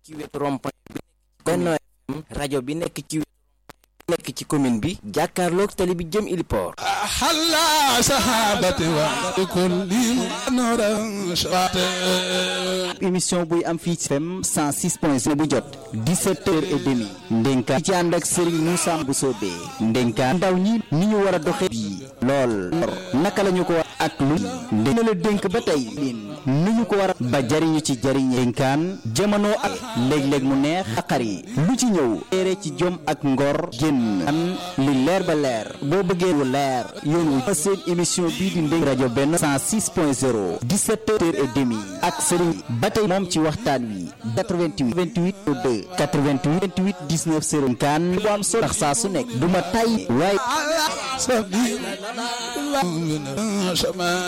ci wetu rond-point bi Benno FM rajo bi nekk ci wetu nekk ci commune bi jàkkaarloog tali bi jëm Iliport حلا صحابتي وكل نورا شواته émission buy am fii ci FM 106.0 bu jot 17 heures et demi ndénkaan ci ànd ak Serigne Moussa Mbousobé ndénkaan ndaw ñi ni ñu war a doxee bii lool naka la ñu ko war ak lu ndé la dénk ba tey lin ni ñu ko war a ba jariñu ci jariñ ndénkaan jamono ak léeg-léeg mu neex xaqar yi lu ci ñëw téere ci jom ak ngor génn an li leer ba leer boo bëggee lu leer yoon wu seen émission bii di ndénk rajo benn 106.0 17 heures et demi ak Serigne ba tey moom ci waxtaan wi 88 28 2 88 28 19 0 kan bu am solo ndax saa su nekk du ma tay waaye على سبيل الله